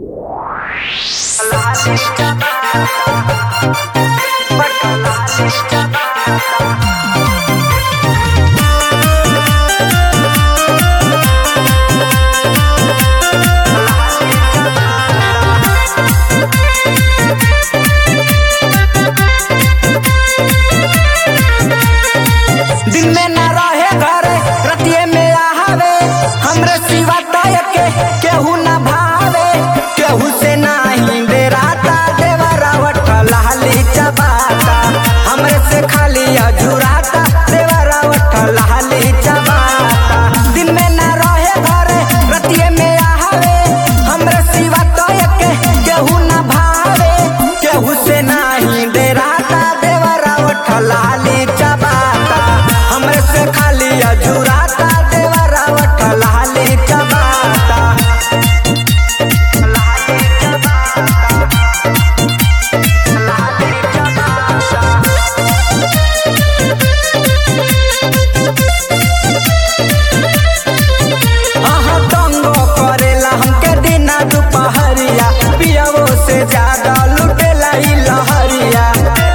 दिन में ना रहे घरे रतिये में आवे हमरे सिवा तय के केहू ना भावे केहू से नाही डेराता देवरावट लाली चबाता हमरे से खाली अजुराता देवरावट लाली चबाता दिन में ना रहे घरे रतिये में आवे हमरे सिवा तय के केहू ना भावे केहू से नाही डेराता देवरावट लाली चबाता हमरे से खाली अजुराता देवरावट लाली चबाता अहाँ तंगो करेला हमके दिना दुपहरिया पियवो से ज्यादा लुटेला ई लहरिया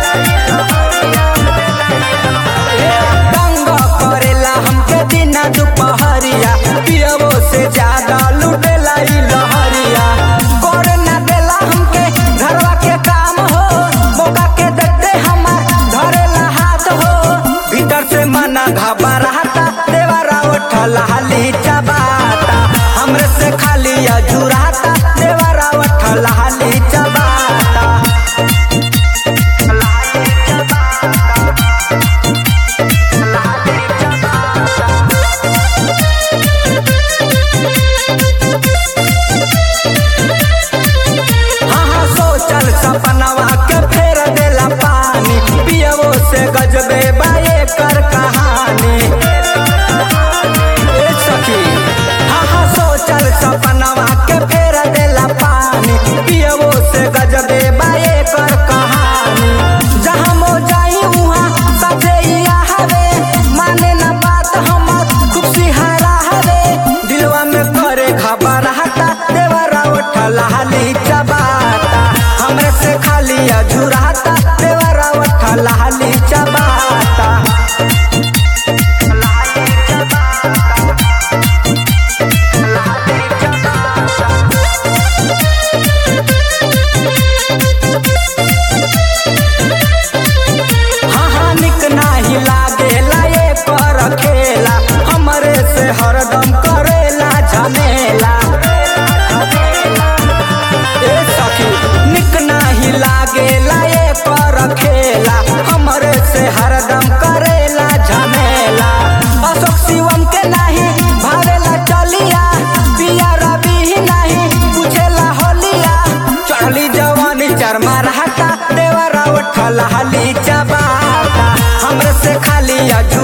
तंगो करेला हमके दिना दुपहरिया पियवो से ज्यादा लुटेला ई लहरिया करे ना देला हमके घरवा के काम हो मौका के देखते हमार धरेला हाथ हो भीतर से मना घबराता देवरा उठला हाली चबाता हमरे से खाली अजुराता देवरा उठला हाली चबाता हाँ हाँ सोचल सपनवा के फेर देला पानी पियवो से गजबे बाए कर कहानी ए सखी हाँ हाँ सोचल सपनवा के फेर देला पानी पियवो से गजबे बाए कर कहानी जहाँ मो जाई उहाँ सजे हवे माने न बात हमर खूब सिहारा हवे दिलवा में करे खबर हटा देवरा उठला हाली चबाता हमरे से खाली अजुराता देवरा उठला हाली चबाता हाँ हाँ निक नाही लागेला ये कर खेला हमरे से हरदम करेला झमेला ए सखी निक नाही लागेला ये कर खेला हमरे से हरदम करेला झमेला अशोक शिवम के नाही भावेला चलिया पिया रवि ही नाही पूछेला होलिया चढ़ली जवानी चरमा रहता देवरा उठला हाली चबाता हमरे से खाली अजू